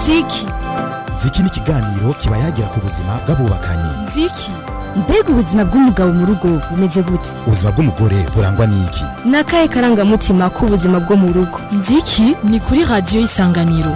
nziki ziki ni ikiganiro kiba yagira ku buzima bw'abubakanye nziki mbega ubuzima bw'umugabo mu rugo bumeze gute ubuzima bw'umugore burangwa n'iki ni akahe karangamutima k'ubuzima bwo mu rugo nziki ni kuri radiyo y'isanganiro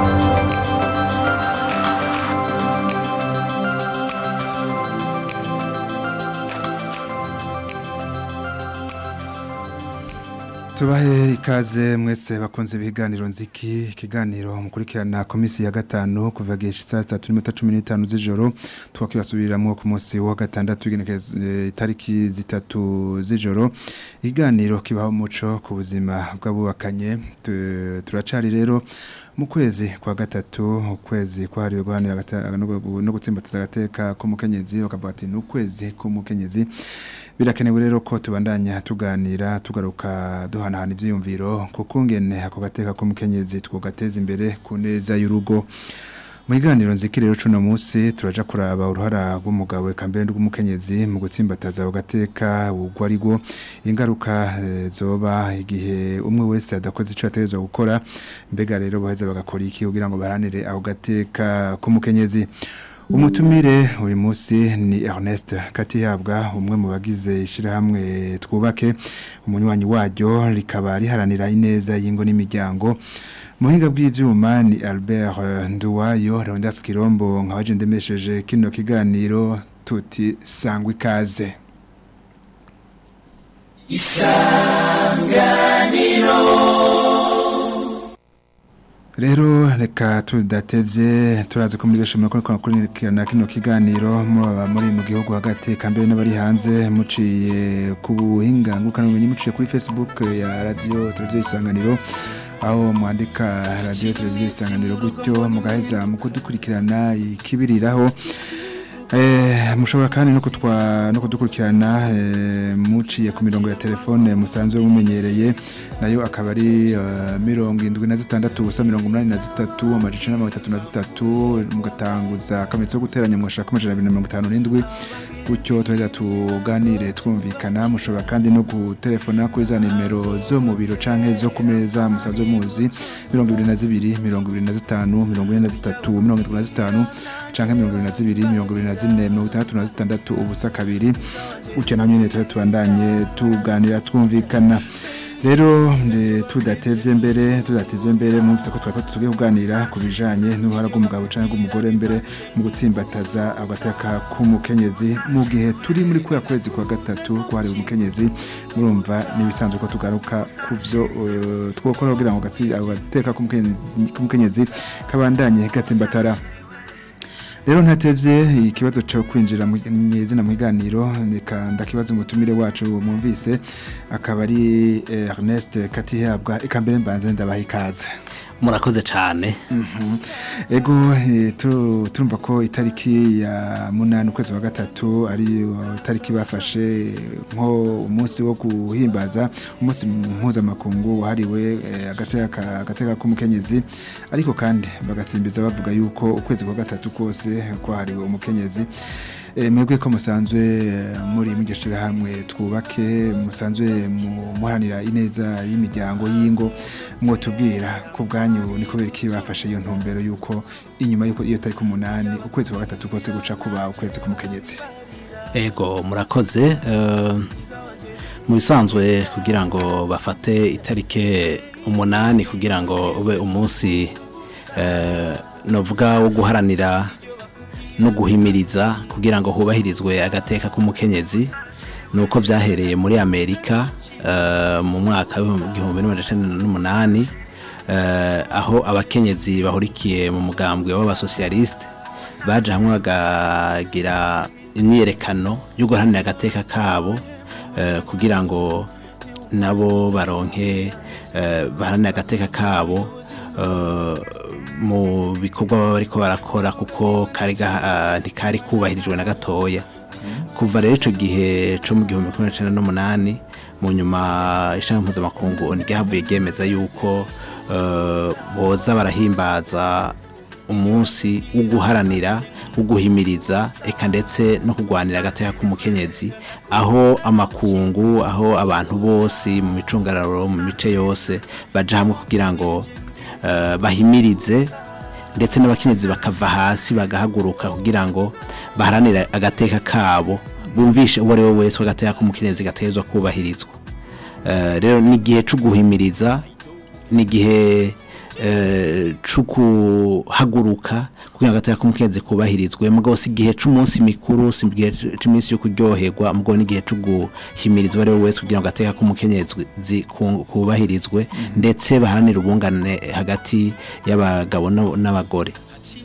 tubahe ikaze mwese bakunze ibiganiro nziki ikiganiro mukurikirana komisi ya gatanu kuva gihe saa sitatu n'iminota cumi n'itanu z'ijoro twakibasubiriramo ku munsi wa gatandatu igenekerezo itariki zitatu z'ijoro ikiganiro kibaho umuco ku buzima bw'abubakanye Tu- turacari rero mu kwezi kwa gatatu ukwezi kwahariwe guhanira agata- no gu- no gutsimbataza agateka k'umukenyezi bakavuga ati ni ukwezi k'umukenyezi birakenewe rero ko tubandanya tuganira tugaruka duhanahana ivyiyumviro kuko ngene ako gateka k'umukenyezi twogateza imbere ku neza y'urugo mu biganiro nziki rero cuno munsi turaja kuraba uruhara rw'umugabo eka mbere rw'umukenyezi mu gutsimbataza ako gateka ubwo ariko ingaruka eh, zoba igihe umwe wese adakoze ico yategerezwa gukora mbega rero baheza bagakora iki kugira ngo baharanire ako gateka k'umukenyezi umutumire uyu munsi ni Ernest Katihabwa umwe mu bagize ishirahamwe twubake umunywanyi waryo rikaba riharanira ineza y'ingo n'imiryango muhinga bw'ivyuma ni Albert eh, Nduwayo Rondas Kirombo nkabaje ndemesheje kino kiganiro tuti sangwa ikaze Rero reka tudatevye turazi ko muri benshi muri ko kurikirana kino kiganiro muraba muri mu gihugu hagati kambere n'abari hanze muciye ku buhinga ngukana ubumenyi muciye kuri Facebook ya radio televiziyo isanganiro aho mwandika radio televiziyo isanganiro gutyo mugaheza mu kudukurikirana ikibiriraho Eh, mushobora kandi no kutwa no kudukurikirana eh, muciye ku mirongo ya telefone musanzwe mumenyereye nayo akaba ari eh, mirongo indwi na zitandatu ubusa mirongo umunani na zitatu amajana na mirongo itatu na zitatu mugatanguza akametso ko guteranya mwashaka amajana abiri na mirongo itanu n'indwi gutyo tuheza tuganire twumvikana mushobora kandi no gutelefona kuri za nimero zo mu biro canke zo ku meza musanzwe muzi mirongo ibiri na zibiri mirongo ibiri na zitanu mirongo ine na zitatu mirongo itatu na zitanu canke mirongo ibiri na zibiri mirongo ibiri na zine mirongo itandatu na zitandatu ubusa kabiri gutyo naho nyene tuba tubandanye tuganira twumvikana rero ndi- tudatevye mbere tudatevye mbere mwumvise ko twari tugiye kuganira ku bijanye n'uruhara rw'umugabo canke rw'umugore mbere mu gutsimbataza agateka k'umukenyezi mu gihe turi muri kuya kwezi kwa gatatu kwahariwe umukenyezi murumva n'ibisanzwe ko tugaruka ku vyo eh, twokora kugira ngo gatsi- agateka k'umukenyezi- k'umukenyezi kabandanye gatsimbatara rero ntatevye ikibazo cyo kwinjira mu izina mu biganiro reka ndakibazo umutumire wacu mwumvise akaba ari eh, Ernest Katihabwa ikambere mbanze ndabaha ikaze murakoze cyane Mhm. ego eh, tu- turumva ko itariki ya munani ukwezi wa gatatu ari uh, itariki bafashe nko umunsi wo guhimbaza umunsi mpuzamakungu wahariwe eh, agateka agateka k'umukenyezi ariko kandi bagasimbiza bavuga yuko ukwezi kwa gatatu kose kwahariwe umukenyezi Eh, mwebwe ko musanzwe eh, muri mugishira hamwe twubake musanzwe mu- muharanira ineza y'imiryango y'ingo mwotubwira ku bwanyu ni kubera iki bafashe iyo ntumbero yuko inyuma yuko iyo tariki umunani ukwezi kwa gatatu kose guca kuba ukwezi k'umukenyezi ego murakoze eh, mu bisanzwe kugira ngo bafate itarike umunani kugira ngo ube umunsi eh, novuga wo guharanira no guhimiriza kugira ngo hubahirizwe agateka k'umukenyezi nuko byahereye muri Amerika eh, mu mwaka w'igihumbi n'amajana n'umunani eh, aho abakenyezi bahurikiye mu mugambwe w'abasosiyalisite baje hamwe bagagira imyiyerekano yo guharanira agateka kabo eh, kugira ngo nabo baronke eh, baharanire agateka kabo eh, mu bikorwa baba bariko barakora kuko kari gaha- ah, ntikari kubahirijwe na gatoya kuva rero ico gihe co mu gihumbi kimwe n'icenda n'umunani mu nyuma ishami mpuzamakungu niryahavuye ryemeza yuko eh, boza barahimbaza umunsi wo guharanira wo guhimiriza eka ndetse no kurwanira agateka k'umukenyezi aho amakungu aho abantu bose mu micungararo mu mice yose baja hamwe kugira ngo eh, bahimirize ndetse n'abakenyezi bakava hasi bagahaguruka kugira ngo baharanire agateka kabo bumvishe uwo ari we wese ko agateka k'umukenyezi gategerezwa kubahirizwa Eh, rero ni igihe cyo guhimiriza ni igihe eh, cyo guhaguruka kugira ngo agateka k'umukenyezi kubahirizwe mugabo si igihe cy'umunsi mikuru si igihe cy'iminsi yo kuryoherwa mugabo ni igihe cyo guhimiriza uwo ari we wese kugira ngo agateka k'umukenyezi ku- kubahirizwe ndetse baharanire ubungane hagati y'abagabo n'ab- n'abagore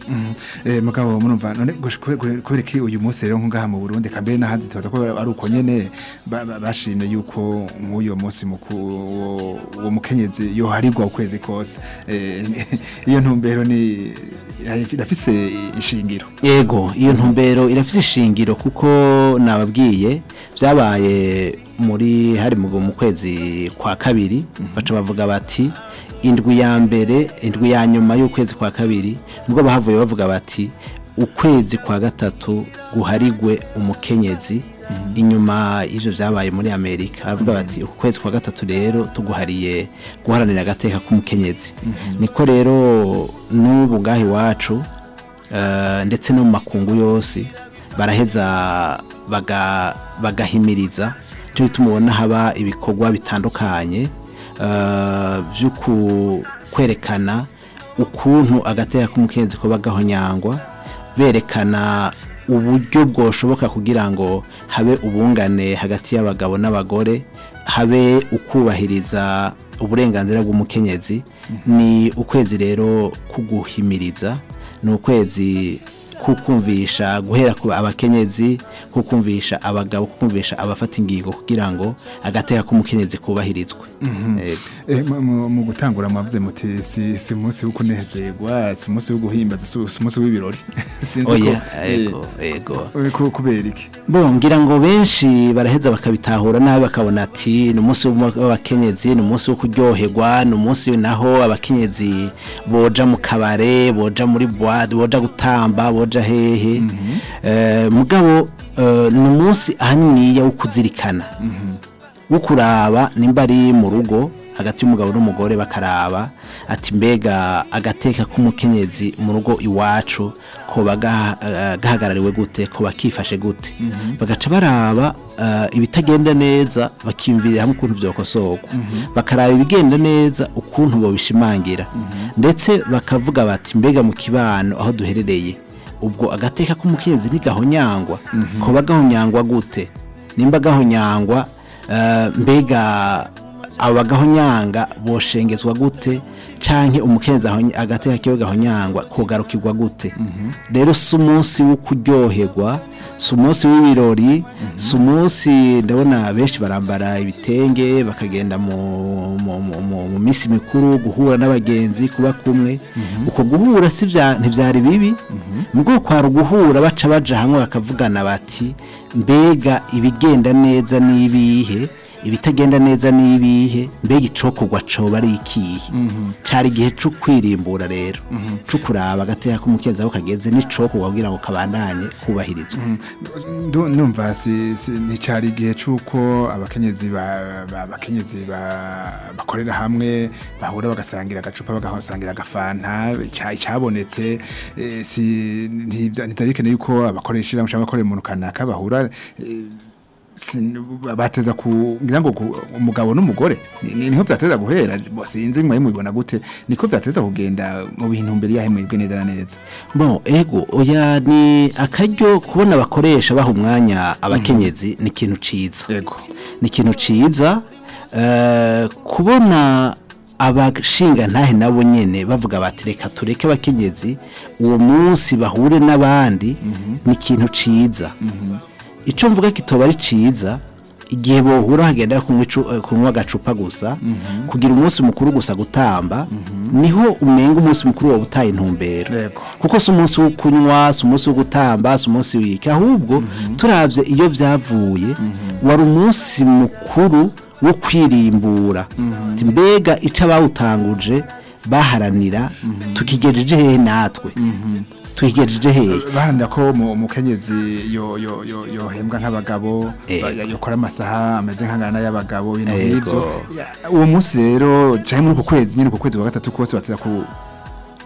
Eh mugabo murumva none gush- kwe- kwe- kubera iki uyu munsi rero nkungaha mu Burundi kambere n'ahandi tubaza ko ari uko nyene ba- ba- bashimye yuko nk'uyo munsi mukuru uwo- uwo mukenyezi yoharigwa ukwezi kose Eh, iyo ntumbero ni irafise ishingiro Ego, iyo ntumbero irafise ishingiro kuko nababwiye byabaye muri hari mu mu kwezi kwa kabiri baca bavuga bati indwi ya mbere indwi ya nyuma y'ukwezi kwa kabiri nubwo bahavuye bavuga bati ukwezi kwa gatatu guharigwe umukenyezi inyuma y'ivyo vyabaye muri Amerika baravuga bati ukwezi kwa gatatu rero tuguhariye guharanira agateka k'umukenyezi niko rero n'ubu ngaha iwacu eh, ndetse no mu makungu yose baraheza baga- bagahimiriza cyo bituma ubona haba ibikorwa bitandukanye eh, byo ku- kwerekana ukuntu agateka k'umukenyezi kuba gahonyangwa berekana uburyo bwoshoboka kugira ngo habe ubungane hagati y'abagabo n'abagore habe ukubahiriza uburenganzira bw'umukenyezi ni ukwezi rero kuguhimiriza ni ukwezi kukumvisha guhera ku abakenyezi kukumvisha abagabo kukumvisha abafata ingingo kugira ngo agateka k'umukenyezi kubahirizwe Yego. Eh, mu- mu- mu gutangura mwavuze muti si si umunsi wo kunezerwa si umunsi wo guhimbaza si si umunsi w'ibirori Sinzi ko- oya eh, ego ego eh, ku- kubera iki bo ngira ngo benshi baraheza bakabitahura nabi bakabona ati ni umunsi w'abakenyezi ni umunsi wo kuryoherwa ni umunsi naho abakenyezi boja mu kabare boja muri boîte boja gutamba boja hehe Eh, mugabo eh, ni umunsi ahaniniya wo kuzirikana wo kuraba nimba ari mu rugo hagati y'umugabo n'umugore bakaraba ati mbega agateka k'umukenyezi mu rugo iwacu ko baga- eh, gahagarariwe gute ko bakifashe gute bagaca baraba eh, ibitagenda neza bakiyumvirira hamwe ukuntu byokosorwa bakaraba ibigenda neza ukuntu bobishimangira ndetse bakavuga bati mbega mu kibano aho duherereye ubwo agateka k'umukenyezi ntigahonyangwa ko bagahonyangwa gute nimba gahonyangwa eh, mbega abagahonyanga boshengezwa gute canke umukenzi ahonye- agateka kiwe gahonyangwa kogarukirwa gute rero si umunsi wo kuryoherwa si umunsi w'ibirori si umunsi ndabona benshi barambara ibitenge bakagenda mu, mu, mu, mu, mu minsi mikuru guhura n'abagenzi kuba kumwe uko guhura si vya- ntivyari bibi nubwo kwara guhura baca baja hamwe bakavugana bati mbega ibigenda neza n'ibihe ibitagenda neza n'ibihe mbega icokorwa coba ari ikihe cari igihe co kwirimbura rero co kuraba agateka k'umukenzi aho kageze n'icokorwa kugira ngo kabandanye kubahirizwa Ndu- ndumva si si- nticari igihe c'uko abakenyezi ba- ba- abakenyezi ba- bakorera hamwe bahura bagasangira agacupa bagasangira agafanta ica- icabonetse eh, si ntivya- ntivyari bikeneye yuko abakoresha ishirahamwe canke abakorera umuntu kanaka bahura eh, sin- bateza kugira ngo ku- umugabo n'umugore ni- ni- niho vyateza guhera bo sinzi mwe mubibona gute niko vyateza kugenda mu bintu mbere yahe mwebwe neza na neza Bon, ego, oya ni akaryo kubona abakoresha baha umwanya abakenyezi ni ikintu ciza. Yego. Ni ikintu ciza eh, kubona abashinga ntahe nabo nyene bavuga bati reka tureke abakenyezi uwo munsi bahure n'abandi ni ikintu ciza. Ico mvuga kitoba ari ciza igihe bohura hagenda kunywa icu- eh, kunywa agacupa gusa kugira umunsi mukuru gusa gutamba niho umenga umunsi mukuru wa utaye intumbero Yego. kuko si umunsi wo kunywa si umunsi wo gutamba si umunsi w'iki ahubwo turavye iyo vyavuye wari umunsi mukuru wo kwirimbura Ati mbega ico abawutanguje baharanira tukigejeje hehe natwe tukigejeje hehe baharanira ko mu- umukenyezi yo- yo- yo- yohembwa nk'abagabo Ego. ba- yokora amasaha ameze nk'angana y'abagabo ibintu Ego. nk'ivyo Ya, uwo munsi rero canke muri uko kwezi nyene uko kwezi kwa gatatu kose bateza ku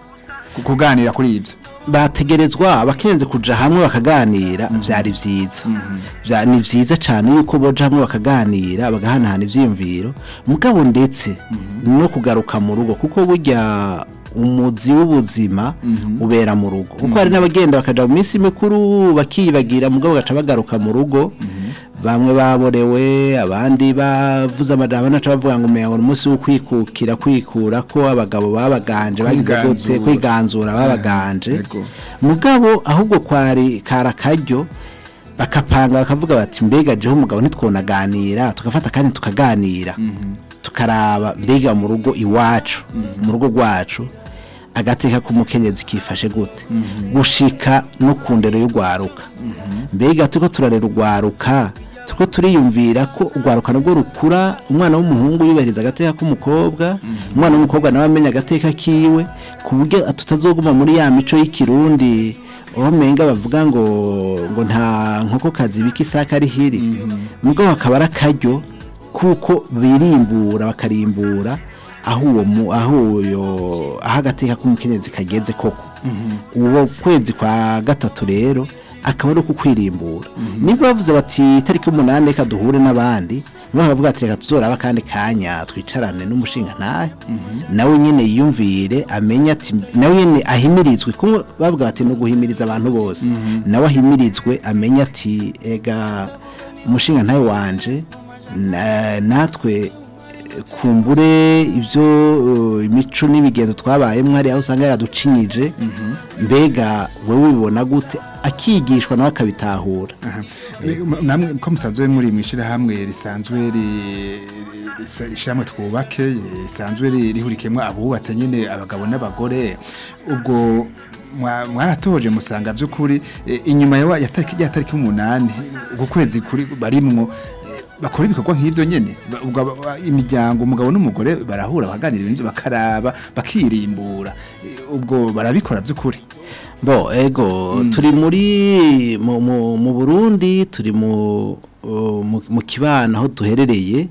ku- kuganira kuri ibyo bategerezwa abakenze kuja hamwe bakaganira vyari vyiza Vya- ni vyiza cane yuko boja hamwe bakaganira bagahanahana ivyiyumviro mugabo ndetse no kugaruka mu rugo kuko burya umuzi w'ubuzima ubera mu rugo kuko hari n'abagenda bakaja mu minsi mikuru bakiyibagira mugabo bagaca bagaruka mu rugo bamwe baborewe abandi bavuze amajambo naca bavuga ngo umengo ni umunsi wo kwikukira kwikura ko abagabo babaganje bagize gute Kwiganzura. kwiganzura babaganje Yego. mugabo ahubwo kwari kara karyo bakapanga bakavuga bati mbega jeho umugabo ntitwonaganira tugafata kandi tukaganira tukaraba mbega mu rugo iwacu mu rugo rwacu agateka k'umukenyezi kifashe gute gushika no ku ndero y'urwaruka mbega turiko turarera urwaruka turiko turiyumvira ko urwaruka nabwo rukura umwana w'umuhungu yubahiriza agateka k'umukobwa umwana w'umukobwa nawe amenya agateka kiwe ku buryo tutazoguma muri ya mico y'ikirundi aho menga bavuga ngo ngo nta nkokokazi bika isaka ari hiri mugabo akaba ari akaryo kuko birimbura bakarimbura aho uwo mu aho uyo aho agateka k'umukenyezi kageze koko uwo kwezi kwa gatatu rero akaba ari uko kwirimbura niba bavuze bati itariki y'umunani reka duhure n'abandi niba bakavuga ati reka tuzoraba akandi kanya twicarane n'umushinga ntahe nawe nyine yiyumvire amenye ati nawe nyine ahimirizwe kuko bavuga bati no guhimiriza abantu bose nawe ahimirizwe amenye ati ega umushinga ntawe wanje na- natwe kumbure ibyo uh, imico n'imigenzo twabayemo hariya aho usanga yaraducinyije mbega wowe ubibona gute akigishwa nawe akabitahura namwe ko musanzwe muri mu ishyirahamwe risanzwe ri- risa- ishyirahamwe twubake risanzwe ri- rihurikiyemo abubatse nyine abagabo n'abagore ubwo mwa- mwaratoje musanga by'ukuri eh, inyuma ya wa- ya tariki ya tariki umunani uku kwezi kuri barimwo eh, bakora ibikorwa nk'ibyo nyine Ba- ubwo aba- imiryango umugabo n'umugore barahura bakaganira ibintu bakaraba bakirimbura Eh, ubwo barabikora by'ukuri bo ego turi muri mu, mu, mu Burundi turi mu uh, mu, mu kibana aho duherereye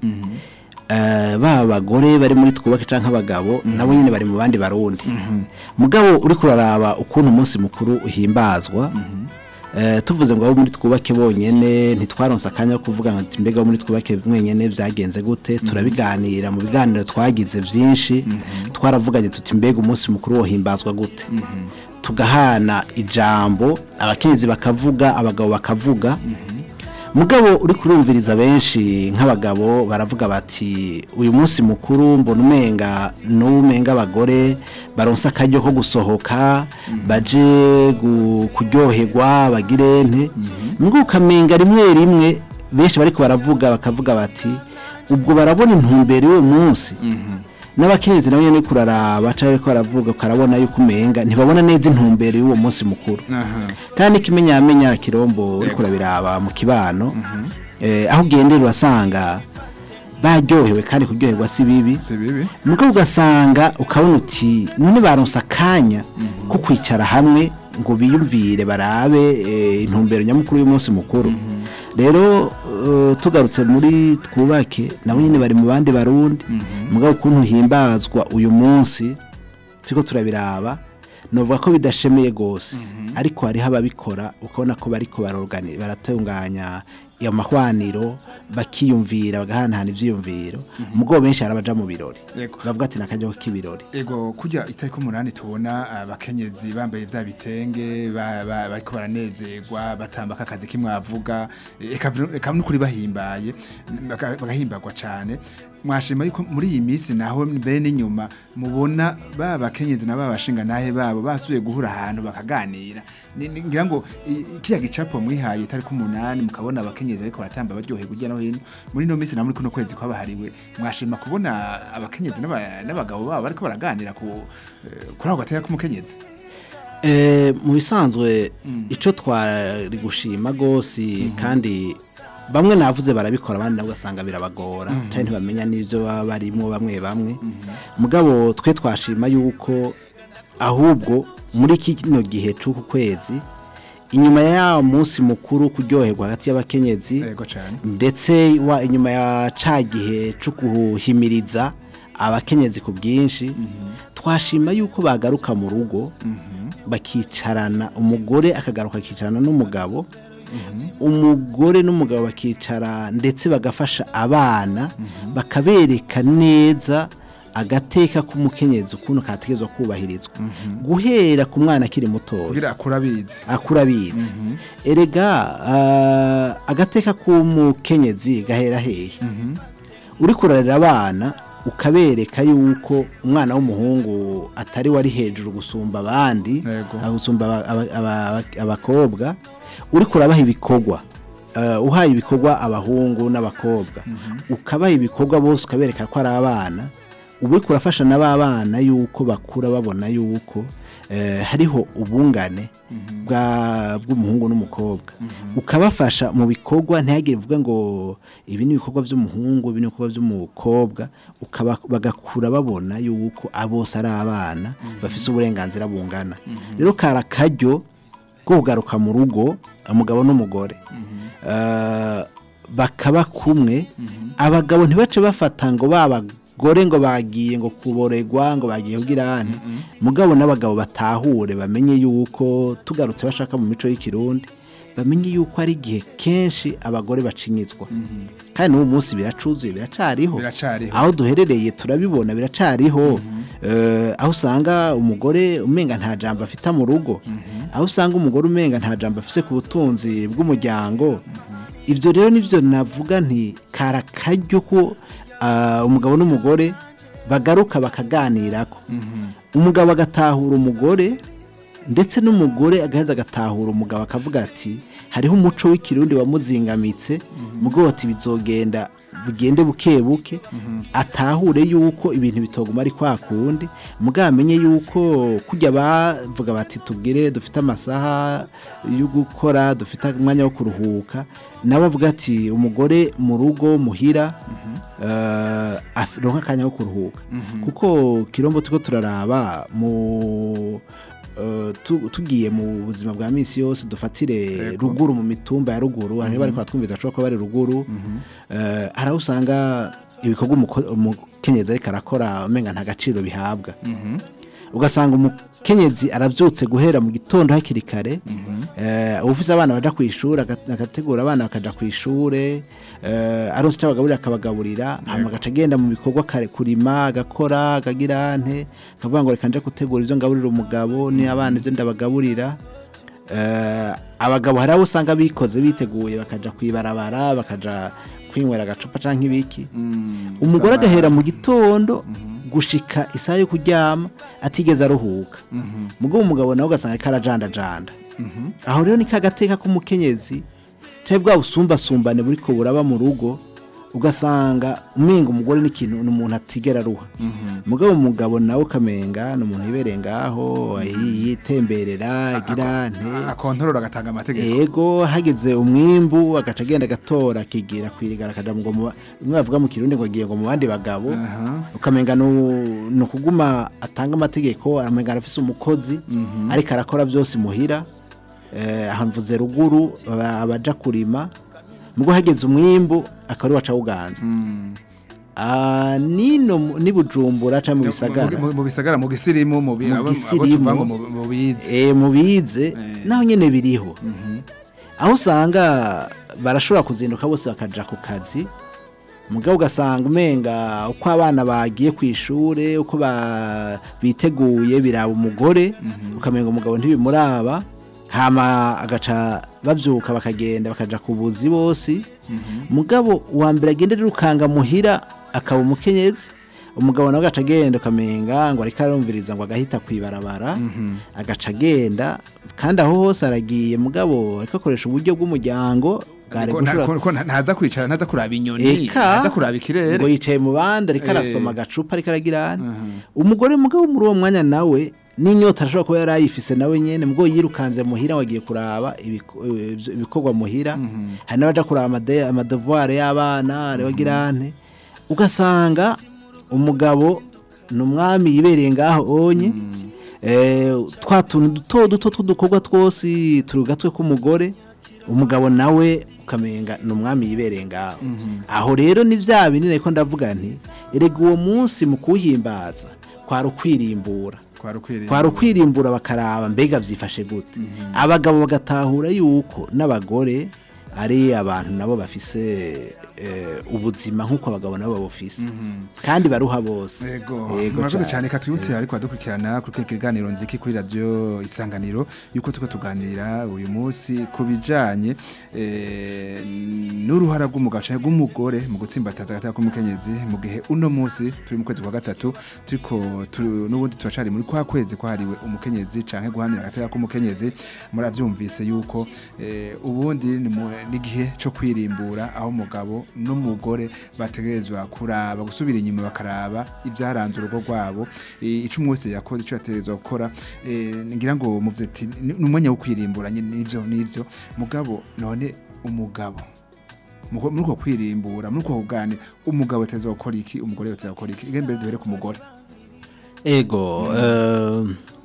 eh, ba bagore bari muri twubake canke abagabo nabo nyine bari mu bandi barundi mugabo uri kuraraba ukuntu umunsi mukuru uhimbazwa Eh, tuvuze ngo abo muri twubake bonyene ntitwaronse akanya ko kuvuga ngo mbega abo muri twubake mwenyene byagenze gute turabiganira mu biganiro twagize byinshi twaravuganye tuti mbega umunsi mukuru wohimbazwa gute tugahana ijambo abakenyezi bakavuga abagabo bakavuga mugabo uri kurumviriza benshi nk'abagabo baravuga bati uyu munsi mukuru mbona umenga n'umenga abagore baronse akaryo ko gusohoka baje gu- kuryoherwa bagire nte mugabo ukamenga rimwe rimwe benshi bariko baravuga bakavuga bati ubwo barabona intumbero y'uwo munsi n'abakenyezi nabo nyene kuraraba cyangwa ariko baravuga ukarabona yuko umenga ntibabona neza intumbero y'uwo munsi mukuru kandi ikimenyamenya kirombo uri kurabiraba mu kibano eh, aho ugendera urasanga baryohewe kandi kuryoherwa si bibi si bibi mugabo ugasanga ukabona uti none baronse akanya ko kwicara hamwe ngo biyumvire barabe eh, intumbero nyamukuru y'umunsi mukuru rero eh, tugarutse muri twubake nabo nyine bari mu bandi barundi mugabo ukuntu himbazwa uyu munsi turiko turabiraba novuga ko bidashemeye gose ariko hariho ababikora ukabona ko bariko barorgani baratunganya amahwaniro bakiyumvira bagahanahana ivyiyumviro mugabo benshi harabaja mu birori Yego. bavuga ati nakajyaho k'ibirori Ego kujya itariki umunani tubona abakenyezi bambaye vya bitenge ba- ba- bariko baranezerwa batambaka akazi kimwavuga eka eka nukuri bahimbaye baka- bagahimbagwa cane mwashima yuko muri iyi minsi naho mbere n'inyuma mubona ba bakenyezi na ba bashinga nahe babo basubiye guhura ahantu bakaganira Ni- ni- ngira ngo i- kiya gicapo mwihaye itariki umunani mukabona abakenyezi ariko baratamba baryoheye kujya no hino muri no minsi na muri kuno kwezi kwabahariwe mwashima kubona abakenyezi n'aba- n'abagabo babo bariko baraganira ku eh, kuri ako gateka k'umukenyezi Eh, mu bisanzwe ico twari gushima gose kandi bamwe navuze barabikora abandi nabo ugasanga birabagora cyane ntibamenya n'ibyo baba barimo bamwe bamwe mugabo twe twashima yuko ahubwo muri kino gihe c'uku kwezi inyuma ya munsi mukuru kuryoherwa hagati y'abakenyezi yego cyane ndetse wa inyuma ya ca gihe cyo guhimiriza abakenyezi ku bwinshi twashima yuko bagaruka mu rugo bakicarana umugore akagaruka akicarana n'umugabo umugore n'umugabo bakicara ndetse bagafasha abana bakabereka neza agateka k'umukenyezi ukuntu kategezwa kubahirizwa guhera ku mwana akiri mutoya kugira akura abizi akura abizi erega ah, agateka k'umukenyezi gahera hehe uri kurarira abana ukabereka yuko umwana w'umuhungu atari wari hejuru gusumba abandi Yego. ah, gusumba aba- aba- aba- abakobwa uri kurabaha ibikorwa eh, uhaye ibikorwa abahungu n'abakobwa ukabaha ibikorwa bose ukabereka ko ari abana uba uri kurafasha na ba bana yuko bakura babona yuko eh, hariho ubungane bwa- bw'umuhungu n'umukobwa ukabafasha mu bikorwa ntihagire uvuga ngo ibi ni ibikorwa by'umuhungu ibi ni ibikorwa by'umukobwa ukaba bagakura babona yuko bose ari abana bafite uburenganzira bungana rero kari akaryo ko kugaruka mu rugo umugabo n'umugore Eh, bakaba kumwe abagabo ntibace bafata ngo babagore ngo bagiye ngo kuboregwa ngo bagiye kugira hane mugabo n'abagabo batahure bamenye yuko tugarutse bashaka mu mico y'ikirundi bamenye yuko ari igihe kenshi abagore bacinyizwa kandi n'ubu munsi biracuzuye biracariho Biracariho. aho duherereye turabibona biracariho Eh, aho usanga umugore umenga nta jambo afite mu rugo aho usanga umugore umenga nta jambo afite ku butunzi bw'umuryango ibyo rero nibyo navuga nti kari akaryo ko ah, umugabo n'umugore bagaruka bakaganirako umugabo agatahura umugore ndetse n'umugore agaheza agatahura umugabo akavuga ati hariho umuco w'ikirundi wamuzingamitse mugabo ati bizogenda bugende buke buke atahure yuko ibintu bitoguma ari kwa kundi mugabo amenye yuko kujya bavuga bati tubwire dufite amasaha yo gukora dufite umwanya wo kuruhuka nawe avuga ati umugore mu rugo muhira eh, aronka akanya ko kuruhuka kuko kirombo turiko turaraba mu eh, tu- tugiye mu buzima bwa misi yose dufatire ruguru mu mitumba ya ruguru hariho bariko batwumviza ashobora kuba bari ruguru eh, hari aho usanga ibikorwa umuko- umukenyezi ariko arakora umenga nta gaciro bihabwa ugasanga umukenyezi arabyutse guhera mu gitondo hakiri kare eh, ufise abana baja ku ishuri aga- agategura abana bakaja ku ishure eh, aronse icyo abagaburira akabagaburira hama agaca agenda mu bikorwa kare kurima agakora akagira ante akavuga ngo reka nje gutegura ivyo ngaburira umugabo ni abana ivyo ndabagaburira Eh, abagabo hari abo usanga bikoze biteguye bakaja kwibarabara bakaja kwinywera agacupa canke ibiki umugore agahera mu gitondo gushika isaha yo kuryama atigeze aruhuka mugabo umugabo nawe ugasanga ariko arajandajanda aho rero ni kagateka k'umukenyezi cyangwa bwa busumbasumbane buri ko buraba mu rugo ugasanga umenga umugore n'ikintu ni umuntu atigera aruha mugabo umugabo nawe ukamenga ni umuntu yibereye ngaho yitemberera agira nte akontorora agatanga amategeko ego hageze umwimbu agaca agenda agatora akigira kwirigara akaja ngo mu ba- bimwe bavuga mu kirundi ngo agiye ngo mu bandi bagabo ukamenga nu- ni ukuguma atanga amategeko amenga arafise umukozi ariko arakora byose imuhira eh, aha mvuze ruguru aba- abaja kurima mugo hageze umwimbu akaba waca uganza Ah, nino mu- ni bujumbura canke mu bisagara Mu- mu bisagara mu gisirimu mu bi- Mu abo- abo gisirimu. tuvuga ngo mu- mu bize eh mubize naho nyene biriho aho usanga barashobora kuzinduka bose bakaja ku kazi mugabo ugasanga umenga uko abana bagiye ku ishure uko ba- biteguye biraba umugore ukamenga umugabo ntibimuraba hama agaca bavyuka bakagenda bakaja ku buzi bose mugabo uwa mbere agendera urukanga muhira akaba umukenyezi umugabo nawe agaca agenda ukamenga ngo ariko arumviriza ngo agahita kwibarabara agaca agenda kandi aho hose aragiye mugabo ariko akoresha uburyo bw'umuryango bwari Ko nta- gushobora ko- ko nta- ntaza kwicara ntaza kuraba inyoni eka ntaza kuraba ikirere ngo yicaye mu bandi ariko Eh. arasoma agacupa ariko aragira umugore mugabo muri uwo mwanya nawe n'inyota arashobora kuba yari ayifise nawe nyene mubwo yirukanze muhira ngo agiye kuraba ibiko- eh, ibikorwa muhira hari n'abaja kuraba amade- amadevuare y'abana arabagira ante ugasanga umugabo ni umwami yibereye ngaho onye eh, twa tuntu duto duto tw'udukorwa twose turi gatwe k'umugore umugabo nawe ukamenga ni umwami yibereye ngaho aho rero ni bya binini ariko ndavuga nti erega uwo munsi mu kuwuhimbaza kwari ukwirimbura kwari ukwiriye kwari ukwirimbura bakaraba mbega byifashe gute abagabo bagatahura yuko n'abagore ari abantu nabo bafise eh, ubuzima nk'uko abagabo nabo babufise kandi baruha bose Ego, Yego murakoze cane. cyane katwibutse ariko adukurikirana kuri kino kiganiro nziki kuri radio isanganiro yuko tuko tuganira uyu munsi ku bijanye eh, n'uruhara rw'umugabo canke rw'umugore mu gutsimbataza agateka k'umukenyezi mu gihe uno munsi turi mu kwezi kwa gatatu turiko tu- n'ubundi turacari muri kwa kwezi kwahariwe umukenyezi canke guhanira agateka k'umukenyezi muravyumvise yuko eh, ubundi ni mu- n'igihe co kwirimbura aho umugabo n'umugore bategerezwa kuraba gusubira inyuma bakaraba ibyaranze urugo rwabo eh, ico umwe wese yakoze ico yategerezwa gukora eh, ngira ngo muvye ati ni ni umwanya wo kwirimbura nyine nivyo nivyo mugabo none umugabo Muko- muri uko kwirimbura muri uko kuganira umugabo ategerezwa gukora iki umugore ategerezwa gukora iki mbere duhere ku mugore ego eh,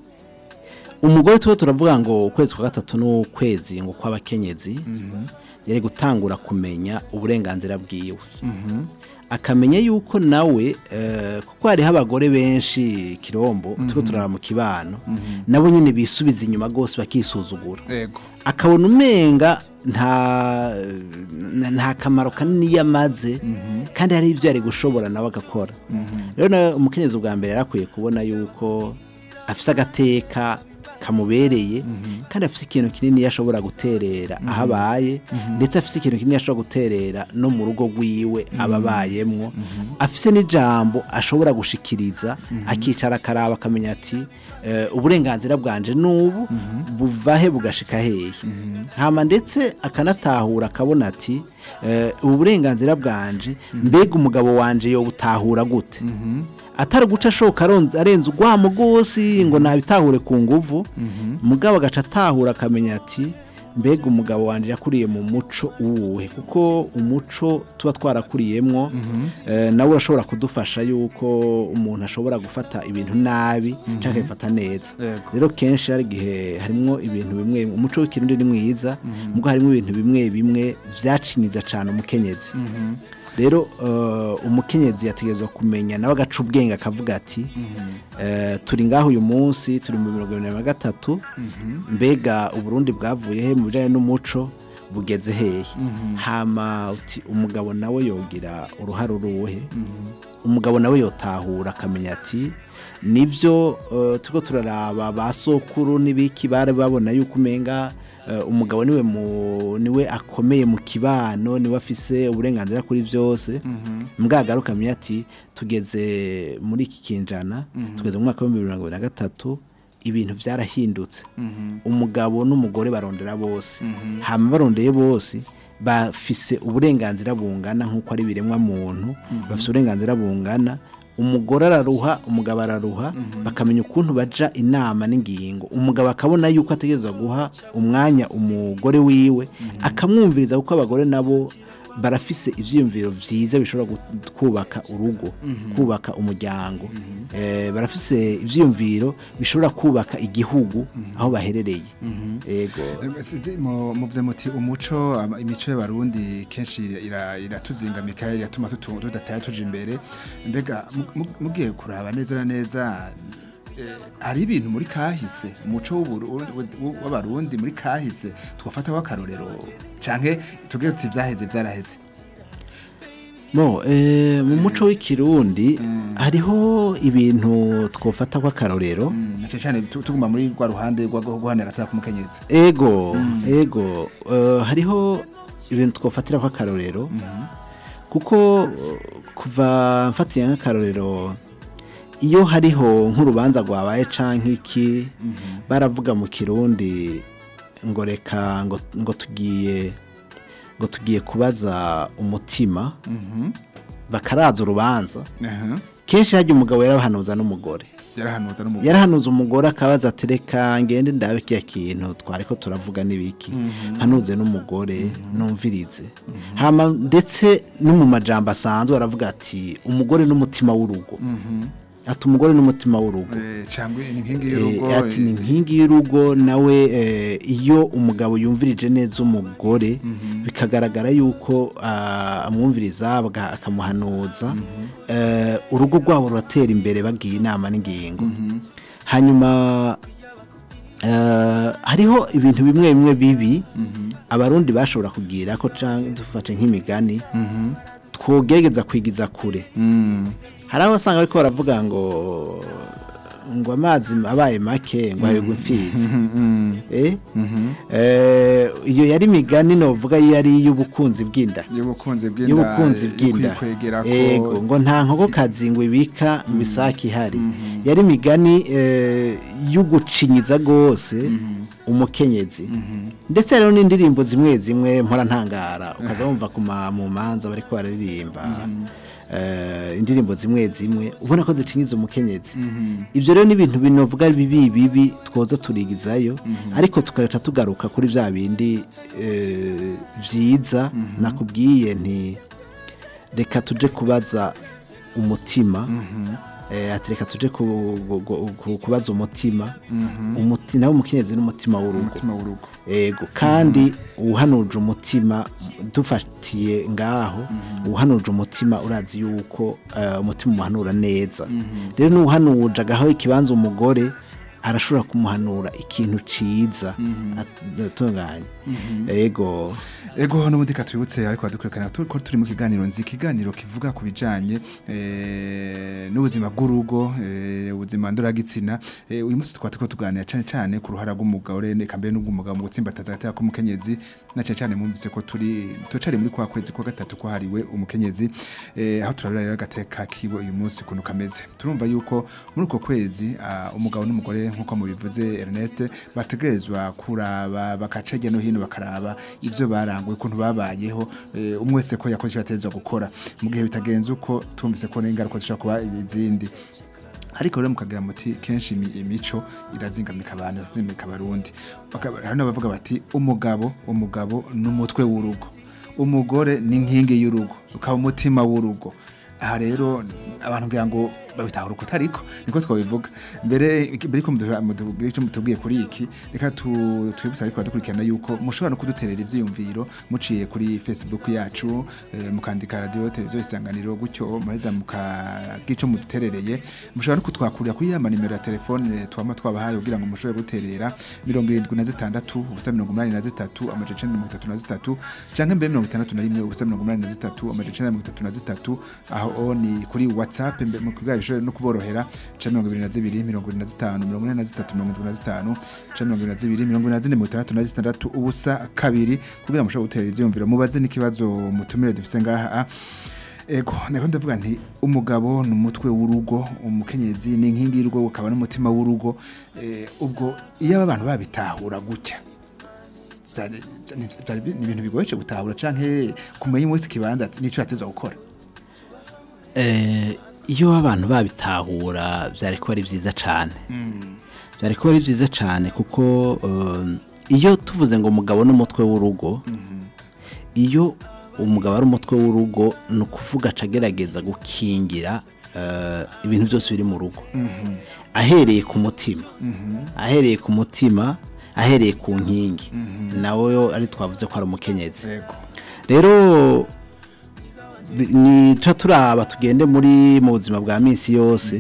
umugore tuba turavuga ngo ukwezi kwa gatatu n'ukwezi ngo kw'abakenyezi yari gutangura kumenya uburenganzira bwiwe akamenya yuko nawe eh, kuko hariho abagore benshi kirombo turiko turara mu kibano nabo nyine bisubiza inyuma rwose bakisuzugura ego akabona umenga nta nta kamaro kanini yamaze kandi hari ibyo yari gushobora nawe agakora rero nawe umukenyezi bwa mbere yarakwiye kubona yuko afise agateka kamubereye kandi afise ikintu kinini yashobora guterera aho abaye ndetse afise ikintu kinini yashobora guterera no mu rugo rwiwe aba abayemwo afise n'ijambo ashobora gushikiriza akicara akaraba akamenya ati eh, uburenganzira bwanje n'ubu buva he bugashika hehe hama ndetse akanatahura akabona ati eh, ubu burenganzira bwanje mbega umugabo wanje yobutahura gute atari guca ashoka aronze- arenze urwamo rwose ngo nabitahure ku nguvu mugabo agaca atahura akamenya ati mbega umugabo wanjye yakuriye mu muco uwuhe kuko umuco tuba twarakuriyemwo eh, nawe urashobora kudufasha yuko umuntu ashobora gufata ibintu nabi cyangwa akabifata neza Yego. rero kenshi hari igihe harimo ibintu bimwe umuco w'ikirundi ni mwiza mubwo harimo ibintu bimwe bimwe vyaciniza cyane umukenyezi rero eh, umukenyezi yategerezwa kumenya nawe agaca ubwenge akavuga ati eh, turi ngaho uyu munsi turi mu mirongo irindwi na gatatu mbega uburundi bwavuye he mu bijyanye n'umuco bugeze hehe hama uti umugabo nawe yogira uruhare uruhe umugabo nawe yotahura akamenya ati nibyo eh, turiko turaraba ba sokuru n'ibiki bari babona yuko umenga eh, umugabo niwe mu niwe akomeye mu kibano niwe afise uburenganzira kuri byose mbwagaruka akamenya ati tugeze muri iki kinjana tugeze mu mwaka w'ibihumbi bibiri na mirongo ibiri na gatatu ibintu byarahindutse umugabo n'umugore barondera bose hama barondeye bose bafise uburenganzira bungana nk'uko ari biremwa muntu bafise uburenganzira bungana umugore araruha umugabo araruha bakamenya ukuntu baja inama n'ingingo umugabo akabona yuko ategerezwa guha umwanya umugore wiwe akamwumviriza kuko abagore nabo barafise ivyiyumviro vyiza bishobora gu- kubaka urugo kubaka umuryango eh, barafise ivyiyumviro bishobora kubaka igihugu aho baherereye ego Sinzi mu muvye muti umuco ama- imico y'abarundi kenshi ira- iratuzingamika iratuma tutu- tudatera tuja imbere mbega mu- mu- mugiye kuraba neza na neza eh, hari ibintu muri kahise umuco w'Uburu- w'u- w'abarundi muri kahise twafata w'akarorero canke tugire tuti vyaheze vyaraheze no eh, mu muco w'ikirundi hariho ibintu twofata kw'akarorero Mm, na cane cane tu- tuguma muri rwa ruhande rwo rwo guhanira agateka k'umukenyezi ego ego eh, hariho ibintu twofatira kw'akarorero kuko eh, kuva mfatiye nk'akarorero iyo hariho nk'urubanza rwabaye canke iki baravuga mu kirundi ngo reka ngo, ngo tugiye ngo tugiye kubaza umutima bakaraza urubanza Aha, kenshi hajya umugabo yarabahanuza n'umugore yarahanuza n'umugore yarahanuza umugore akabaza ati reka ngende ndabe kiya kintu twariko turavuga n'ibiki hanuze n'umugore numvirize hama ndetse no mu majambo asanzwe aravuga ati umugore n'umutima w'urugo ati umugore n'umutima w'urugo Eh, cyangwa ni inkingi Eh, y'urugo ati ni inkingi y'urugo nawe eh, iyo umugabo yumvirije neza umugore bikagaragara yuko ah, amwumviriza baga- akamuhanuza eh, urugo rwabo ruratera imbere bagiye inama n'ingingo hanyuma eh, hariho ibintu bimwe bimwe bibi abarundi bashobora kugira ko canke dufate nk'imigani twogerageza kwigiza kure Mm. hari aho usanga ariko baravuga ngo ngo amazi abaye make ngo ayogwe imfizi Eh? Eh, iyo yari imigani novuga yari iy'ubukunzi bw'inda y'ubukunzi bw'inda y'ubukunzi bw'inda kwikwegera ko ego ngo nta nkokokazi ngo ibika mu isake ihari yari imigani eh, y'ugucinyiza rwose umukenyezi ndetse rero n'indirimbo zimwe zimwe mpora ntangara ukaza wumva ku ma- mu manza bariko bararirimba eh, indirimbo zimwe zimwe ubona ko zicinyiza umukenyezi ibyo rero ni ibintu binovuga bibi bibi twoza turigizayo ariko tugaca tugaruka kuri bya bindi eh, byiza nakubwiye nti reka tuje kubaza umutima eh, ati reka tuje ku- gu- gu- ku- kubaza umutima umuti nawe umukenyezi n'umutima w'urugo umutima w'urugo ego kandi uhanuje umutima dufatiye ngaho uhanuje umutima urazi yuko eh, umutima umuhanura neza rero n'uhanuje agaho ikibanza umugore arashobora kumuhanura ikintu ciza atunganye ego ego n'ubundi katwibutse ariko badukurikirana turi ko turi mu kiganiro nzi ikiganiro kivuga ku bijanye eh, n'ubuzima bw'urugo eh, ubuzima ndoragitsina eh, uyu munsi tukaba turiko tuganira cyane cyane ku ruhara rw'umugore eka mbere n'ubw'umugabo mu gutsimbataza agateka k'umukenyezi na cyane cyane mwumvise ko turi turacari muri kwa kwezi kwa gatatu kwahariwe umukenyezi eh, aho turarira rero agateka kiwe uyu munsi ukuntu kameze turumva yuko muri uko kwezi ah, umugabo n'umugore nk'uko mubivuze Ernest bategerezwa kuraba bakaca hirya no hino bakaraba ivyo baranguye ukuntu babayeho eh, umwe wese ko yakoze icyo yategerezwa gukora mu gihe bitagenze uko tumvise ko n'ingaruka zishobora kuba izindi ariko rero mukagira muti kenshi imi- imico irazingamika abantu irazingamika abarundi Bakaba- hari n'abavuga bati umugabo umugabo n'umutwe w'urugo umugore ni inkingi y'urugo ukaba umutima w'urugo aha rero abantu ngira ngo babitahura uko ariko niko twabivuga mbere mbere ko mutubwira icyo mutubwiye kuri iki reka tu- twibutse ariko badukurikirana yuko mushobora no kuduterera ivyiyumviro muciye kuri facebook yacu eh, mukandika radio televiziyo isanganiro gutyo mureza mukagira ico muduterereye mushobora no kutwakurira kuri ya manimero ya telefone twama twabahaye kugira ngo mushobore guterera mirongo irindwi na zitandatu ubusa mirongo umunani na zitatu amajana icenda na mirongo itatu na zitatu canke mbere mirongo itandatu na rimwe ubusa mirongo umunani na zitatu amajana icenda na mirongo itatu na zitatu aho ni kuri whatsapp mbe- mu kigali bishobora no kuborohera ca mirongo ibiri na zibiri mirongo ibiri na zitanu mirongo ine na zitatu mirongo indwi na zitanu ca mirongo ibiri na zibiri mirongo ibiri na zine mirongo itandatu na zitandatu ubusa kabiri kugira ngo mushobore guterera ivyiyumviro mubaze n'ikibazo mutumire dufise ngaha Ego, niko ndavuga nti umugabo ni umutwe w'urugo, umukenyezi ni inkingi y'urugo, ukaba n'umutima w'urugo. Eh, ubwo iyo aba bantu babitahura gutya. Byari byari- byari bi- ni ibintu bigoye gutahura canke kumenya wese kibanza ati, nico yatezwa gukora. Eh, iyo abantu babitahura byari kuba ari byiza cyane byari kuba ari byiza cyane kuko um, iyo tuvuze ngo umugabo n'umutwe w'urugo iyo umugabo ari umutwe w'urugo ni ukuvuga aca agerageza gukingira eh, ibintu byose biri mu rugo ahereye ku mutima ahereye ku mutima ahereye ku nkingi nawe ari twavuze ko ari umukenyezi Ego. rero bi- ni ca turaba tugende muri mu buzima bwa minsi yose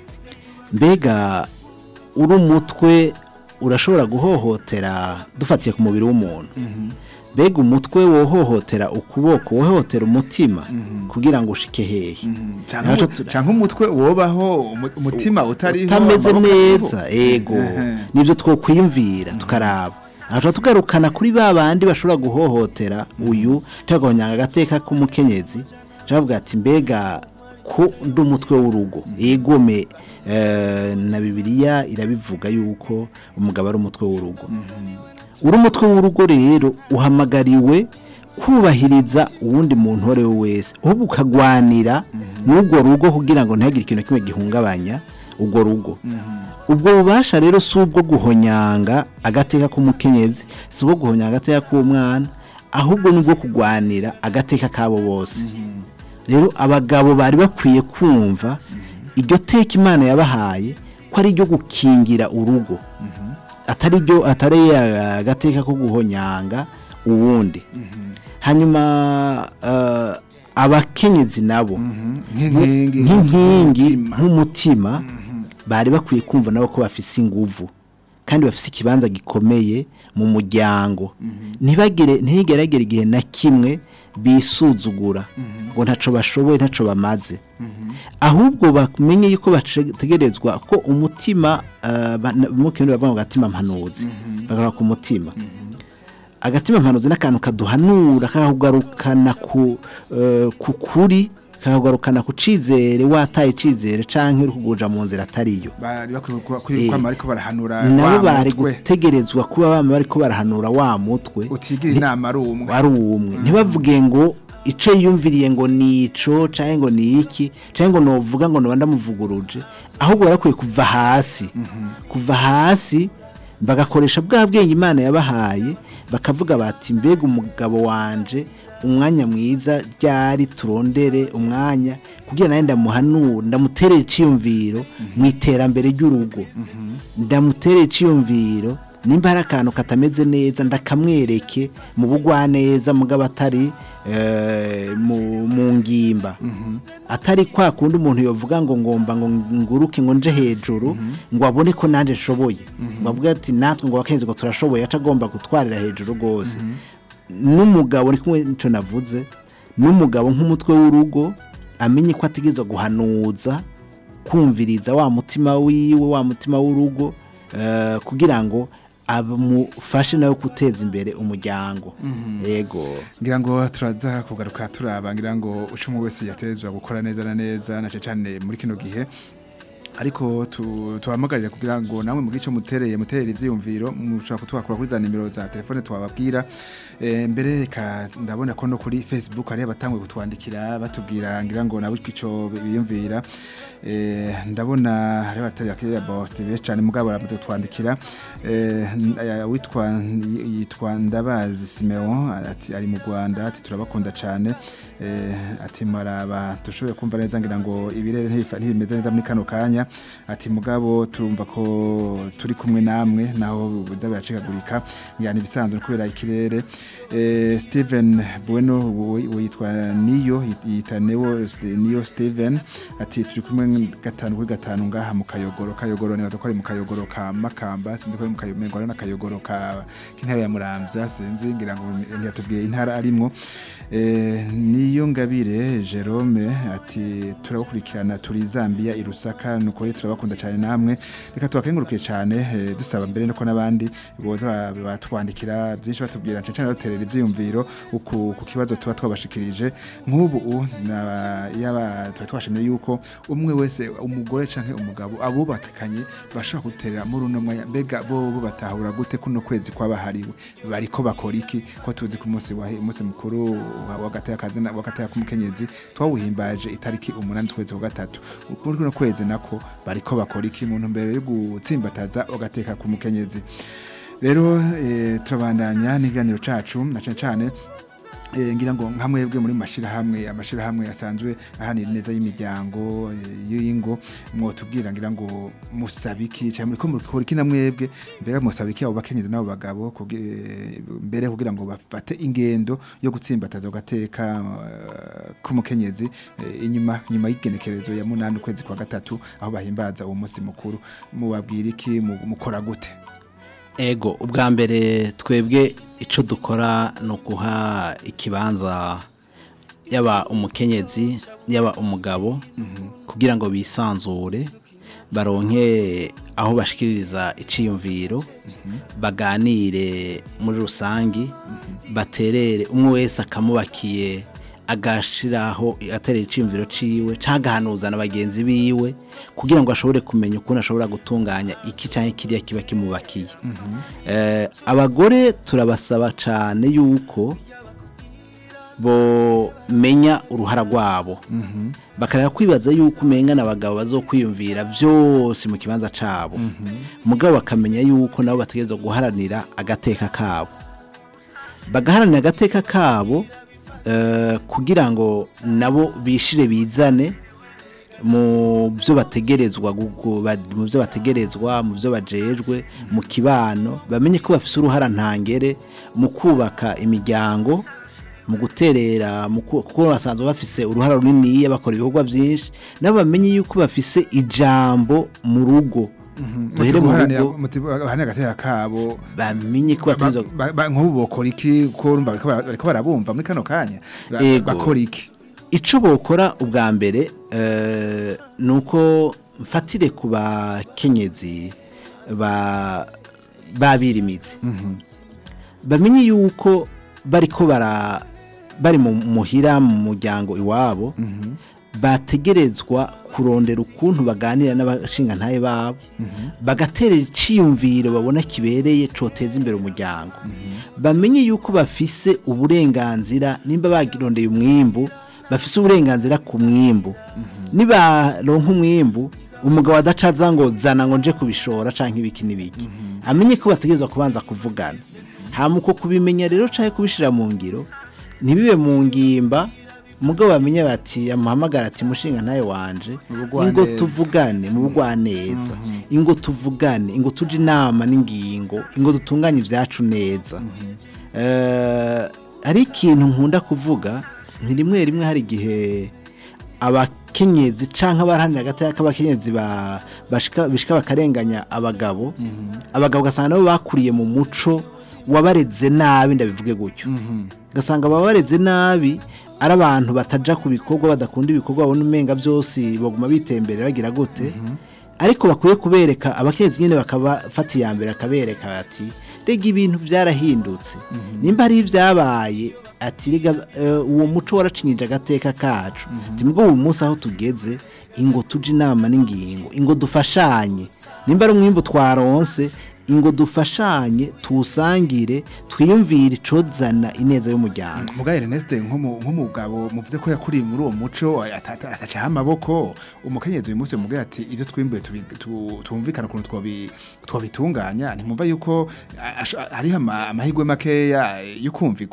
mbega uri umutwe urashobora guhohotera dufatiye ku mubiri w'umuntu mbega umutwe wohohotera ukuboko wohohotera umutima kugira ngo ushike hehe Canke Naco umu- tu- canke umutwe wobaho umu- umutima utariho utameze amaboko neza ariho. ego Ehe. nibyo twokwiyumvira tukaraba aha tugarukana kuri ba bandi bashobora guhohotera uyu tugahonyanga agateka k'umukenyezi turavuga ati mbega ko ndi umutwe w'urugo egome eh, na bibiliya irabivuga yuko umugabo ari umutwe w'urugo uri umutwe w'urugo rero uhamagariwe kubahiriza uwundi muntu uwo ari we wese ahubwo ukagwanira n'urwo rugo kugira ngo ntihagire ikintu kimwe gihungabanya urwo rugo ubwo bubasha rero si ubwo guhonyanga agateka k'umukenyezi si ubwo guhonyanga agateka k'umwana ahubwo ni ubwo kugwanira agateka kabo bose rero abagabo bari bakwiye kumva iryo teka imana yabahaye ko ari iryo gukingira urugo atari ryo atari agateka ko guhonyanga uwundi hanyuma eh, abakenyezi nabo nk'inkingi nk'inkingi nk'umutima. nk'umutima bari bakwiye kumva nabo ko bafise inguvu kandi bafise ikibanza gikomeye mu muryango ntibagire ntigeragere igihe na kimwe bisuzugura ngo ntaco bashoboye ntaco bamaze ahubwo bamenye yuko bategerezwa ko umutima eh, ba- na- mu kirundi bavuga ngo agatima mpanuzi bagarura ku mutima agatima mpanuzi n'akantu kaduhanura kakagarukana ku eh, ku kuri kakagarukana ku cizere wataye icizere canke uri kuguja mu nzira atariyo bari bakwiye kuba- kuri Eh, kwama ariko barahanura nabo wa bari mutwe. gutegerezwa kuba bama bariko barahanura wa mutwe utigira inama ari umwe ari umwe ntibavuge ngo ico yiyumviriye ngo nico canke ngo ni iki canke ngo novuga ngo noba ndamuvuguruje ahubwo barakwiye kuva hasi kuva hasi bagakoresha bwa bwenge imana yabahaye bakavuga bati mbega umugabo wanje umwanya mwiza ryari turondere umwanya kugira nawe ndamuhanura ndamuterera iciyumviro mu iterambere ry'urugo ndamuterera iciyumviro nimba hari akantu katameze neza ndakamwereke mu bugwaneza mugabo atari eh, mu mu ngimba atari kwa kundi umuntu yovuga ngo ngomba ngo nguruke ngo nje hejuru ngo abone ko nanje nshoboye ngo avuge ati natwe ngo wakenze ngo turashoboye aca agomba gutwarira hejuru rwose n'umugabo ni kumwe nico navuze n'umugabo nk'umutwe w'urugo amenye ko ategerezwa guhanuza kumviriza wa mutima wiwe wa mutima w'urugo eh, kugira ngo amufashe nawe guteza imbere umuryango yego ngira ngo turaza kugaruka turaba ngira ngo ucumwe wese yatezwa gukora neza na neza na cyane muri kino gihe ariko tu- tubahamagarire kugira ngo namwe mu gice mutereye muterere ivyiyumviro mushobora kutwakura kuri za nimero za telefone twababwira Eh, mbere reka ndabona ko no kuri facebook hari abatangwe kutwandikira batubwira ngira ngo nabo ico biyumvira Eh, ndabona hari abatari bakiriya boss benshi cyane mugabo baramaze kutwandikira Eh, n- aya witwa yitwa Ndabazi Simeon ati ari mu Rwanda ati turabakunda cyane Eh, ati maraba dushoboye kumva neza ngira ngo ibirere ntibifa- ntibimeze neza muri kano kanya ati mugabo turumva ko turi kumwe namwe naho biza biracikagurika ngira ni ibisanzwe kubera ikirere Eh, Steven Bueno we- we yitwa Niyo yita Neo Ste- Niyo Steven ati turi kumwe gatanu kuri gatanu ngaha mu kayogoro kayogoro nibaza ko ari mu kayogoro ka Makamba sinzi ko ari mu kayogoro ari n'akayogoro ka k'intara ya Muramvya sinzi ngira ngo ntiyatubwiye intara arimwo Eh, niyo ngabire Jerome ati turabakurikirana turi Zambia i Rusaka nuko rero turabakunda cyane namwe reka tubakengurukiye cyane eh, dusaba mbere nuko n'abandi boza ba- batwandikira byinshi batubwira cyane cyane baterera ivyiyumviro uku ku kibazo tuba twabashikirije nk'ubu u- na- yaba tuba twashimye yuko umwe wese umugore canke umugabo abubatekanye bashobora guterera muri uno mwanya mbega bo bo batahura gute kuno kwezi kwabahariwe bariko bakora iki ko tuzi ku munsi wa umunsi mukuru wa- w'agateka kazina w'agateka k'umukenyezi twawuhimbaje itariki umunani z'ukwezi kwa gatatu kuri kuno kwezi nako bariko bakora iki mu ntumbero yo gutsimbataza agateka k'umukenyezi rero eh, turabandanya n'ikiganiro cacu na cane cane Eh, ngira ngo nka mwebwe muri mashirahamwe amashirahamwe asanzwe ahanira neza y'imiryango eh, y'ingo mwotubwira ngira ngo musabiki cyane muri ko mukora iki na mwebwe mbere musabiki abo bakenyezi nabo bagabo kugi- eh, mbere kugira ngo bafate ingendo yo gutsimbataza ugateka eh, k'umukenyezi eh, inyuma nyuma y'igenekerezo ya munani ukwezi kwa gatatu aho bahimbaza uwo munsi mukuru mubabwira iki mu- mukora gute ego ubwa mbere twebwe icyo dukora ni ukuha ikibanza yaba umukenyezi yaba umugabo kugira ngo bisanzure baronke aho bashikiriza iciyumviro baganire muri rusangi baterere umwe wese akamubakiye agashiraho aterera iciyumviro ciwe canke agahanuza na bagenzi biwe kugira ngo ashobore kumenya ukuntu ashobora gutunganya iki canke kiriya kiba kimubakiye Eh, abagore turabasaba cane yuko bomenya uruhara rwabo bakareba kwibaza yuko umengana abagabo bazokwiyumvira byose mu kibanza cabo mugabo bakamenya yuko nabo bategerezwa guharanira agateka kabo bagaharanira agateka kabo eh, kugira ngo nabo bishire bizane mu byo bategerezwa gugu- ba- mu byo bategerezwa mu byo bajejwe mu kibano bamenye ko bafite uruhara ntangere mu kubaka imiryango mu guterera mu ku- kuko basanzwe bafise uruhara runini bakora ibikorwa byinshi nabo bamenye yuko bafise ijambo mu rugo duhere mu rugo bahane agatera kabo bamenye ko bategerezwa Ba- ba- nk'ubu bokora iki ko urumva bariko bara- bariko barabumva muri kano kanya Ba- Ego. bakora iki icyo bokora ubwa mbere eh, ni uko mfatire ku bakenyezi ba babirimizi bamenye yuko bariko bara bari mu muhira mu muryango iwabo bategerezwa kurondera ukuntu baganira n'abashingantahe babo bagaterera iciyumviro babona kibereye coteza imbere umuryango bamenye yuko bafise uburenganzira nimba bagirondeye umwimbu bafise uburenganzira ku mwimbu nibaronka umwimbu umugabo adacaza ngo zana ngo nje kubishora canke ibiki n'ibiki amenye ko bategerezwa kubanza kuvugana hama uko kubimenya rero canke kubishira mu ngiro ntibibe mu ngimba mugabo bamenye bati amuhamagara ati mushinga ntayo wanje bugwaneza. ingo tuvugane mu bugwaneza ingo tuvugane ingo tuje inama n'ingingo ingo dutunganye ibyacu neza Eh, hari ikintu nkunda kuvuga ni rimwe rimwe hari igihe abakenyezi canke abaharanira agateka k'abakenyezi ba- bashika bishika bakarenganya abagabo abagabo ugasanga nabo bakuriye mu muco wabareze nabi ndabivuge gutyo ugasanga ababareze nabi ari abantu bataja ku bikorwa badakunda ibikorwa babona umenga byose baguma bitembere bagira gute ariko bakwiye kubereka abakenyezi nyine bakabafata iya mbere akabereka bati rega ibintu byarahindutse nimba hari ibyabaye ati rega eh, uwo muco waracinyije agateka kacu ati mbwo ubu munsi aho tugeze ingo tuje inama n'ingingo ingo dufashanye nimba ari umwimbu twaronse ingo dufashanye tuwusangire twiyumvire icozana ineza y'umuryango muga Ernest nk'umu- nk'umugabo muvuze ko yakuriye muri uwo muco ata- ata- atacaho amaboko umukenyezi uyu munsi mubwira ati ibyo twimbuye tubi- tu- tumvikana ukuntu twobi- twobitunganya ntimwumva yuko a- ash- hariho ama- amahirwe makeya yo kumvikwa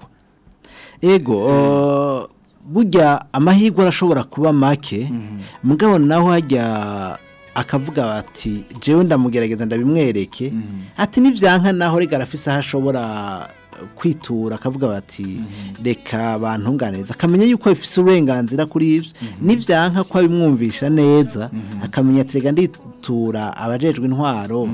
ego uh, burya amahirwe arashobora kuba make mugabo naho hajya akavuga bati jewe ndamugerageza ndabimwereke ati nivyanka naho rega arafise aho ashobora kwitura akavuga bati reka bantunganiriza akamenya yuko bifise uburenganzira kuri ivyo nivyanka ko abimwumvisha neza akamenya ati rega nditura abajejwe intwaro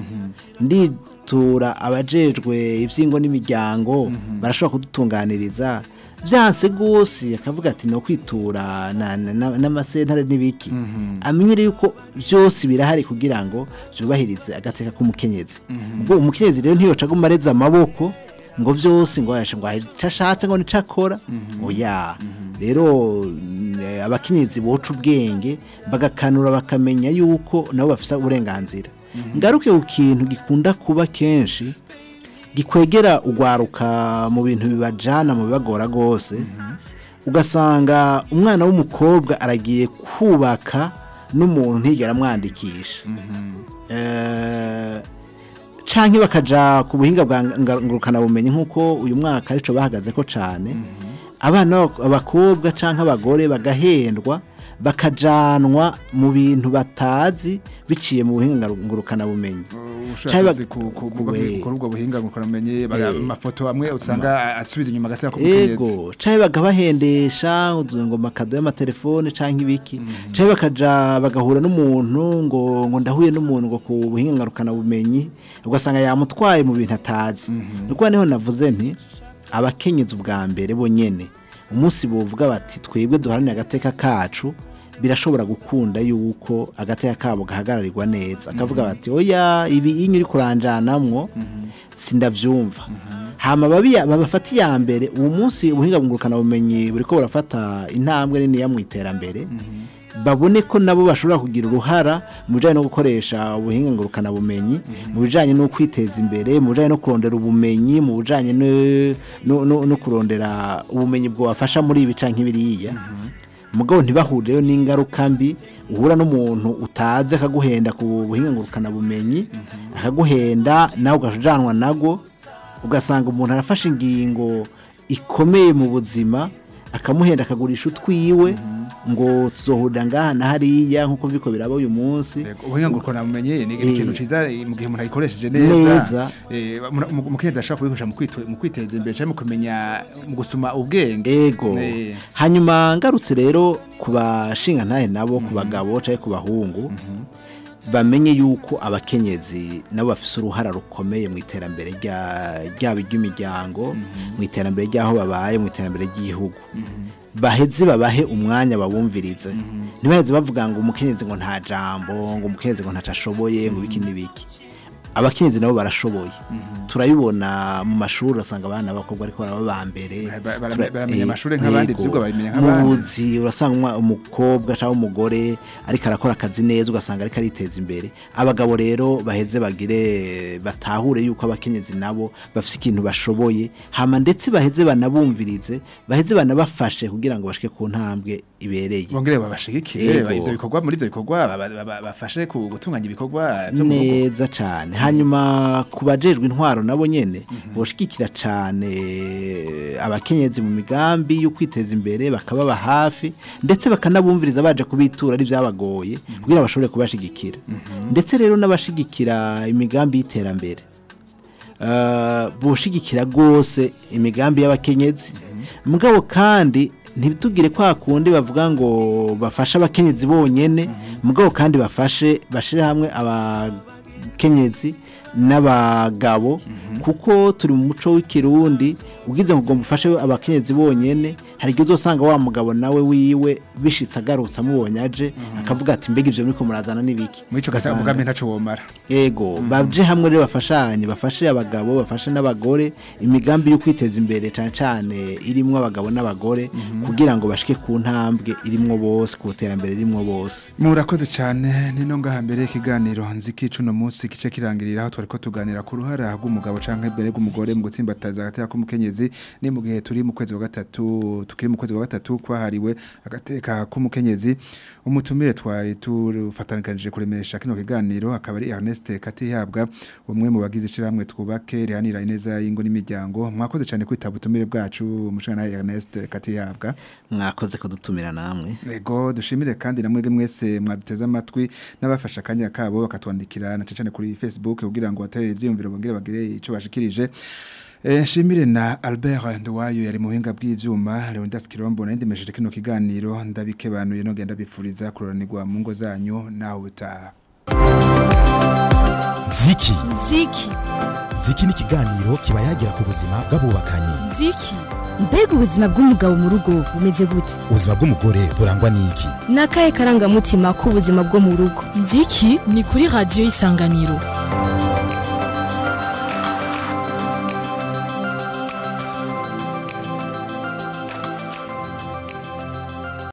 nditura abajejwe ivyingo n'imiryango barashobora kudutunganiriza byanse gose akavuga ati no kwitura na- na- na- n'amasentare n'ibiki amenye rero yuko byose birahari kugira ngo byubahirize agateka k'umukenyezi ubwo umukenyezi rero ntiyoca aguma areze amaboko ngo byose ngo yashe ngo icyo ashatse ngo nico akora oya rero mm, abakenyezi boca ubwenge bagakanura bakamenya yuko nabo bafite uburenganzira ngaruke ku kintu gikunda kuba kenshi gikwegera ugwaruka mu bintu bibajana mu bibagora rwose ugasanga umwana w'umukobwa aragiye kubaka n'umuntu ntigera amwandikisha Eh, canke bakaja ku buhinga bwa nga- ngurukanabumenyi nk'uko uyu mwaka arico bahagaze ko cane abana b'abak- abakobwa canke abagore bagahendwa bakajanwa mu bintu batazi biciye mu buhinga ngaru- ngurukanabumenyi ubushakashatsi Caiba- ku ku- ku- ku- we- kuri ubwo buhinga mukoramenye Eh. amafoto amwe usanga asubiza inyuma agatera k'umukenyezi ego canke bagabahendesha ngo makado y'amatelefone canke ibiki canke bakaja bagahura n'umuntu ngo ngo ndahuye n'umuntu ngo ku buhinga ngarukana bumenyi ugasanga yamutwaye mu bintu atazi nuko niho navuze nti abakenyezi ubwa mbere bonyene umunsi bovuga bati twebwe duharanire agateka kacu birashobora gukunda yuko agateka kabo gahagararirwa neza akavuga bati oya ibi inyo uri kuranjanamwo sindavyumva hama babi babafata iya mbere uwo munsi ubuhinga bungurukana bumenyi buriko burafata intambwe nini mu iterambere babone ko nabo bashobora kugira uruhara mu bijanye no gukoresha ubuhinga ngurukana bumenyi mu bijanye no kwiteza imbere mu bijanye no kurondera ubumenyi mu bijanye no- no- no no kurondera ubumenyi bwabafasha muri ibi canke biriya mugabo ntibahurireyo n'ingaruka mbi uhura n'umuntu utazi akaguhenda ku buhinga ngurukana bumenyi akaguhenda nawe ugajanwa nago ugasanga umuntu arafashe ingingo ikomeye mu buzima akamuhenda akagurisha utwiwe ngo tuzohurira ngaha na hariya nk'uko biko biraba uyu munsi Yego, ubuhinga ngo ukora mumenye ni Eh. ikintu ciza eh, mu gihe umuntu ayikoresheje Neza. neza eh, mu- mu- umukenyezi ashobora kubikoresha mu kwitu- mu kwiteza imbere cyangwa mu kumenya mu gusuma ubwenge ego Eh. hanyuma ngarutse rero ku bashinga ntahe nabo ku bagabo cyangwa ku bahungu bamenye yuko abakenyezi nabo bafise uruhara rukomeye mu iterambere rya- ryabo ry'imiryango mu iterambere ry'aho babaye mu iterambere ry'igihugu baheze babahe umwanya babumvirize ntibaheze bavuga ngo umukenyezi ngo nta jambo ngo umukenyezi ngo ntaco ashoboye ngo ibiki n'ibiki abakenyezi nabo barashoboye turabibona mu mashuri usanga abana b'abakobwa ariko baraba ba mbere Ba- bara- Tura- baramenya eh, amashuri nk'abandi, yego. ivyigwa babimenya Mu nk'abandi. buzi urasanga umwa- umukobwa cyangwa umugore ariko arakora akazi neza ugasanga ariko ariteza imbere abagabo rero baheze bagire batahure yuko abakenyezi nabo bafite ikintu bashoboye hama ndetse baheze banabumvirize baheze banabafashe kugira ngo bashike ku ntambwe ibereye bongere babashigikire Yego. ivyo bikorwa muri ivyo bikorwa ba- ba- ba- bafashe ku gutunganya ibikorwa byo mu rugo neza cyane hanyuma ku bajejwe intwaro nabo nyene boshigikira cyane abakenyezi mu migambi yo kwiteza imbere bakababa hafi ndetse bakanabumviriza baje kubitura ari byabagoye kugira bashobore kubashigikira ndetse rero n'abashigikira imigambi y'iterambere Uh, boshigikira rwose imigambi y'abakenyezi mugabo kandi ntibitugire kwa kundi bavuga ngo bafashe abakenyezi bonyene mugabo kandi bafashe bashire hamwe abakenyezi n'abagabo kuko turi mu muco w'ikirundi ugize ngo ugomba ufashe abakenyezi bonyene hari igihe uzosanga wa mugabo nawe wiwe bishitse agarutse amubonye aje akavuga ati mbega ivyo muriko murazana n'ibiki muri ico gasa Ugasanga- umugambi ntaco womara Ego, baje hamwe rero bafashanye, bafashe abagabo, bafashe n'abagore, imigambi yo kwiteza imbere cyane cyane irimwo abagabo n'abagore kugira ngo bashike ku ntambwe irimwo bose, ku terambere irimwo bose. murakoze cyane nino ngaha mbere y'ikiganiro nziki cuno munsi kice kirangirira aho twariko tuganira ku ruhara rw'umugabo canke mbere rw'umugore mu gutsimbataza agateka k'umukenyezi ni mu gihe turi mu kwezi wa gatatu tukiri mu kwezi wa gatatu kwahariwe agateka k'umukenyezi umutumire twari tufatanikanije kuremesha kino kiganiro akaba ari Ernest Katihabwa umwe mu bagize ishiramwe twubake rihanira ineza y'ingo n'imiryango mwakoze cyane kwitaba ubutumire bwacu mushana Ernest Katihabwa Mwakoze kudutumira namwe. Ego dushimire kandi namwe mwese mwaduteze amatwi n'abafasha akanya kabo bakatwandikira na cyane kuri Facebook kugira ngo baterere ivyiyumviro bongere bagire ico bashikirije. Eh shimire na Albert Nduwayo yari mu buhinga bw'ivyuma Leonidas Kirombo na ndemesheje kino kiganiro ndabikebanuye no genda bifuriza kuroranirwa mu ngo zanyu naho butaha. ziki ziki ziki ni ikiganiro kiba yagira ku buzima bw'abubakanye nziki mbega ubuzima bw'umugabo mu rugo bumeze gute ubuzima bw'umugore burangwa n'iki ni akahe karangamutima k'ubuzima bwo mu rugo nziki ni kuri radiyo y'isanganiro